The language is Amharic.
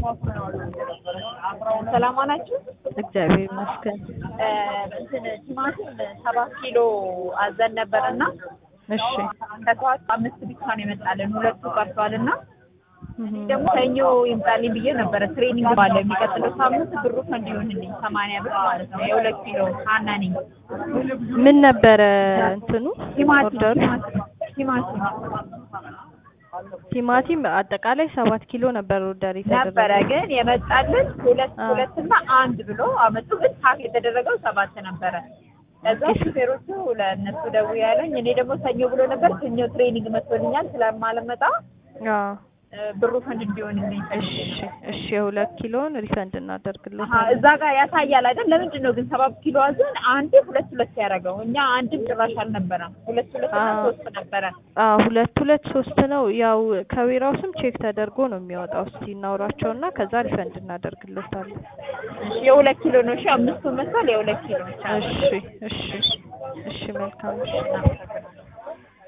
ሰላም ናችሁ? እግዚአብሔር ይመስገን። እንትን ቲማቲም ሰባት ኪሎ አዘን ነበር እና እሺ ከሰዓት አምስት ብቻ ነው የመጣልን፣ ሁለቱ ቀርቷል እና እህ ደግሞ ሰኞ ይምጣልኝ ብዬ ነበረ። ትሬኒንግ ባለ የሚቀጥለው ሳምንት ብሩ እንዲሆንልኝ ሰማንያ ብር ማለት ነው። የሁለት ኪሎ ሀና ነኝ። ምን ነበረ እንትኑ ቲማቲም ኦርደሩ? ቲማቲም ቲማቲም አጠቃላይ ሰባት ኪሎ ነበር ኦርደር ነበረ የተደረገው። ግን የመጣልን ሁለት አዎ። ሁለትና አንድ ብሎ አመጡ። ግን ፓክ የተደረገው ሰባት ነበረ። ከዛ ሹፌሮቹ ለእነሱ ደውዬ ያለኝ እኔ ደግሞ ሰኞ ብሎ ነበር። ሰኞ ትሬኒንግ መስሎኛል ስለማልመጣ አዎ እ፣ ብሩ ፈንድ እንዲሆንልኝ ፈልጌ እሺ ነው። እሺ የሁለት ኪሎን ሪፈንድ አሀ እናደርግልታለን። እዛ ጋር ያሳያል አይደል? ለምንድን ነው ግን ሰባት ኪሎ አዘን አንዴ ሁለት ሁለት ያደረገው? እኛ አንድም ጭራሽ አልነበረም። ሁለት ሁለት እና አዎ። ሶስት ነበረ። አዎ ሁለት ሁለት ሶስት ነው። ያው ከዌራው ስም ቼክ ተደርጎ ነው የሚወጣው። እስቲ እናውራቸውና ከዛ ሪፈንድ እናደርግልታለን። እሺ የሁለት ኪሎ ነው። እሺ አምስቱ መስሏል። የሁለት ኪሎ ብቻ ነው። እሺ እሺ እሺ መልካም እሺ። እናመሰግናለን።